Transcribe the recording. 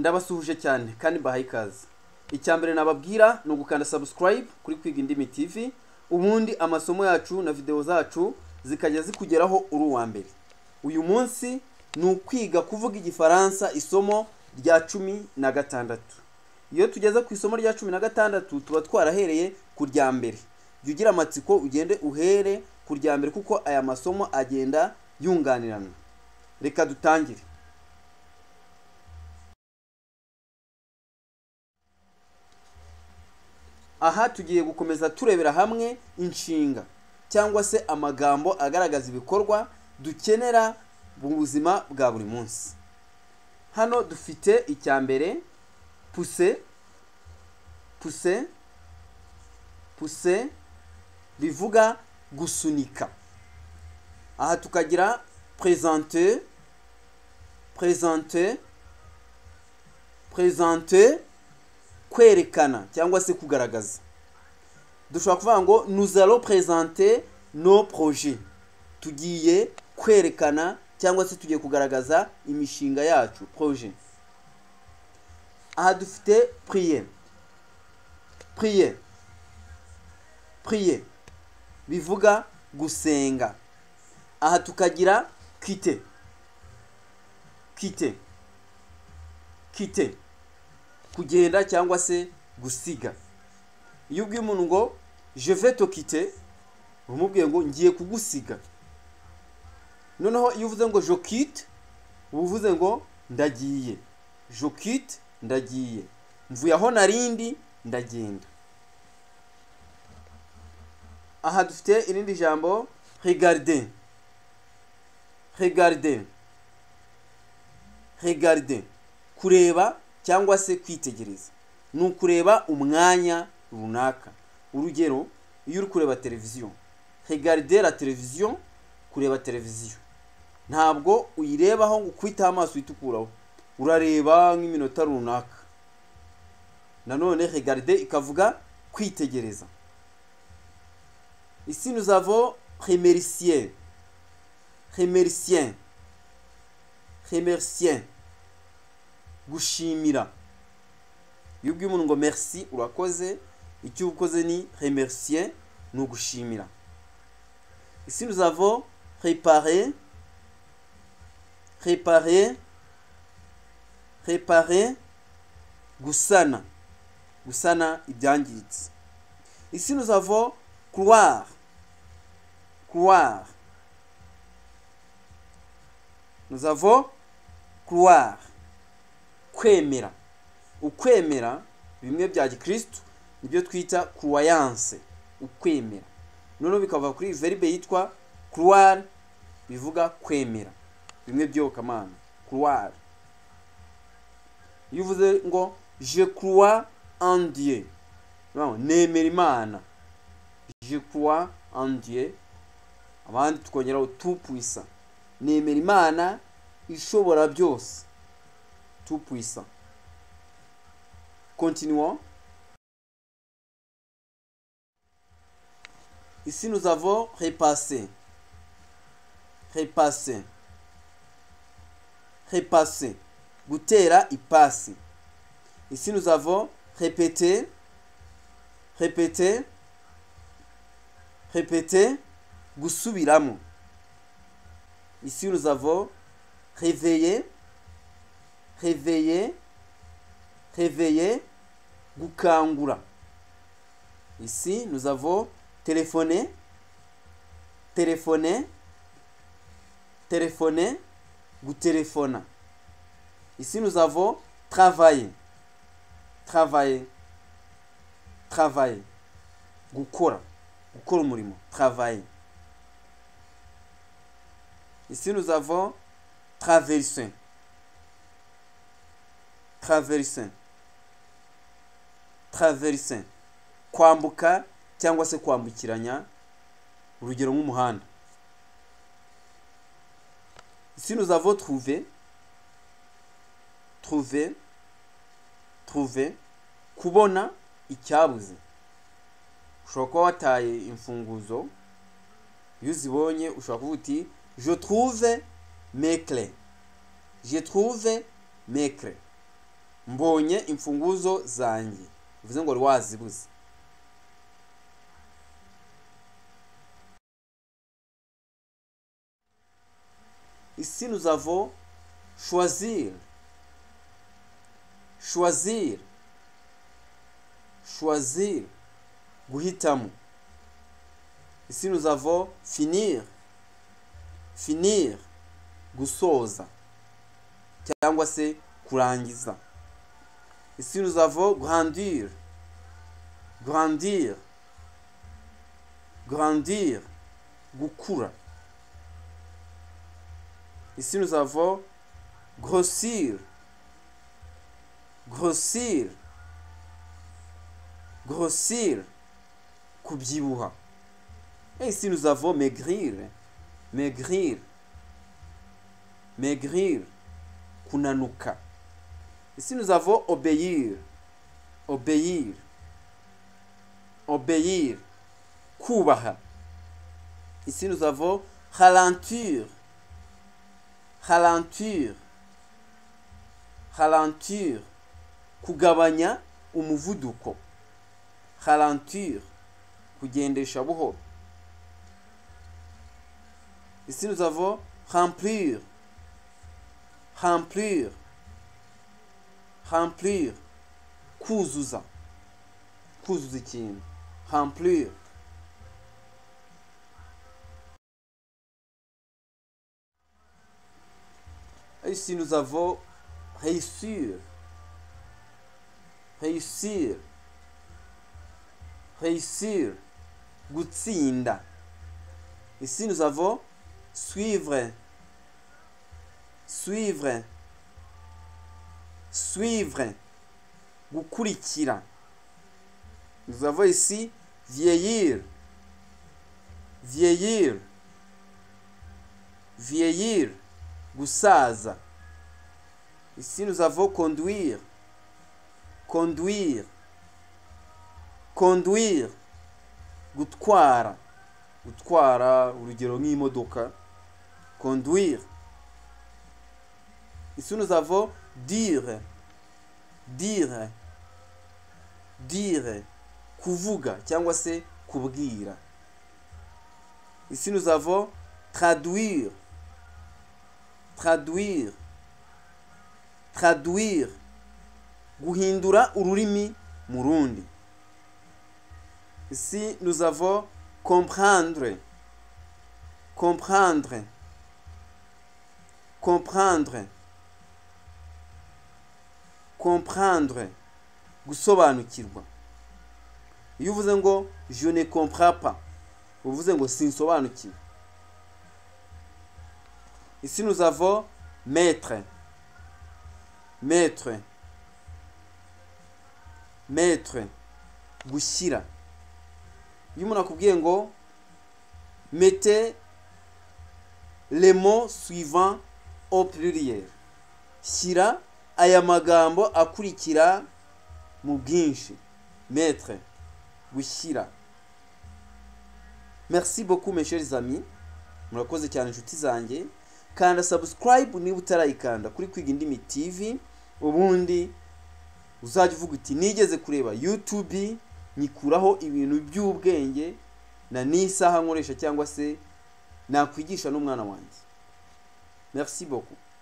ndabasuhuje cyane kandi mbahaye ikaze icya mbere nababwira ni ugukanda subscribe kuri kwiga indimi tv ubundi amasomo yacu na videwo zacu zikajya zikugeraho uri uwa mbere uyu munsi ni ukwiga kuvuga igifaransa isomo rya cumi na gatandatu iyo tugeze ku isomo rya cumi na gatandatu tuba twarahereye ku rya mbere jya ugira amatsiko ugende uhere ku rya mbere kuko aya masomo agenda yunganirana reka dutangire aha tugiye gukomeza turebera hamwe inshinga cyangwa se amagambo agaragaza ibikorwa dukenera mu buzima bwa buri munsi hano dufite icya mbere puse puse puse bivuga gusunika aha tukagira prezante prezante prezante kwerekana cyangwa se kugaragaza dushobora kuvuga ngo nuzaro prezante no proje tugiye kwerekana cyangwa se tugiye kugaragaza imishinga yacu proje aha dufite priye priye priye bivuga gusenga aha tukagira kite kite kite kugenda cyangwa se gusiga iyo ubwiye umuntu ngo jeve tokite umubwiye ngo ngiye kugusiga noneho iyo uvuze ngo jokite uba uvuze ngo ndagiye jokite ndagiye mvuye aho narindi ndagenda aha dufite irindi jambo regarde regarde regarde kureba cyangwa se kwitegereza ni ukureba umwanya runaka urugero iyo uri kureba televiziyo regarde la televiziyo kureba televiziyo ntabwo uyirebaho ngo ukwiteho amaso uyitukureho urareba nk'iminota runaka nanone regarde ikavuga kwitegereza isi nuzavo remerisiye remerisiye remerisiye gushimira iyo ubwiye umuntu ngo merci urakoze icyo ukoze ni remercier ni ugushimira isi nuzavo repare repare repare gusana gusana ibyangiritse isi nuzavo croire croire nuzavo croire kwemera ukwemera bimwe bya gikirisitu nibyo twita kuwayanse ukwemera noneho bikava kuri veribe yitwa kuruwari bivuga kwemera bimwe by'yokamana kuruwari iyo uvuze ngo je kuruwa andiye nemera imana je kuruwa andiye abandi tukongeraho tupwisa nemera imana ishobora byose tout puissant. Continuons. Ici, nous avons repassé. Repassé. Repassé. Gutera, il passe. Ici, nous avons répété. Répété. Répété. Gusubiramo. Ici, nous avons réveillé réveiller, réveiller, gukangura. Ici, nous avons téléphoné, téléphoné, téléphoné, gutéléphona. Ici, nous avons travaillé, travaillé, travaillé, gukora, gukora umurimo, travailler. Ici, nous avons traversé traversin traversin kwambuka cyangwa se kwambukiranya urugero nk'umuhanda ici nous avons trouvé trouvé trouvé kubona icyabuze ushobora kuba wataye imfunguzo iyo uzibonye ushobora kuvuga uti je trouve mekre je trouve mekre mbonye imfunguzo zanjye bivuze ngo wari wazibuze ici nous avons choisir choisir choisir guhitamo ici nous avons finir finir gusoza cyangwa se kurangiza ici nous avons grandir grandir grandir gukura Ici, nous avons grossir, grossir, grossir, kubyibuha. Et ici, nous avons maigrir, maigrir, maigrir, kunanuka. Ici, nous avons obéir, obéir, obéir, kubaha. Ici, nous avons ralentir, ralentir ralentir kugabanya umuvuduko ralentir kugendesha buhoro ici nous avons remplir remplir remplir kuzuza kuzuza ikintu remplir Ici, nous avons réussir. Réussir. Réussir. Gutsinda. Ici, nous avons suivre. Suivre. Suivre. Gukurikira. Nous avons ici vieillir. Vieillir. Vieillir gusaza ici nous avons conduire conduire conduire gutwara gutwara urugero nk'imodoka conduire ici nous avons dire dire dire kuvuga cyangwa se kubwira ici nous avons traduire traduire traduire guhindura ururimi mu rundi ici nous avons comprendre comprendre comprendre comprendre gusobanukirwa iyo uvuze ngo je ne comprends pas uvuze ngo sinsobanukiwe Ici, nous avons maître. Maître. Maître. Gushira. Iyo umuntu akubwiye ngo mete les mots suivants au pluriel. Shyira aya magambo akurikira mu bwinshi. Maître. Gushira. Merci beaucoup mes chers amis. Murakoze cyane inshuti zanjye. kanda subscribe niba utarayikanda kuri kwiga indimi tv ubundi uzajya uvuga uti nigeze kureba youtube nyikuraho ibintu by'ubwenge na n'isaha nkoresha cyangwa se nakwigisha n'umwana wanjye merci beaucoup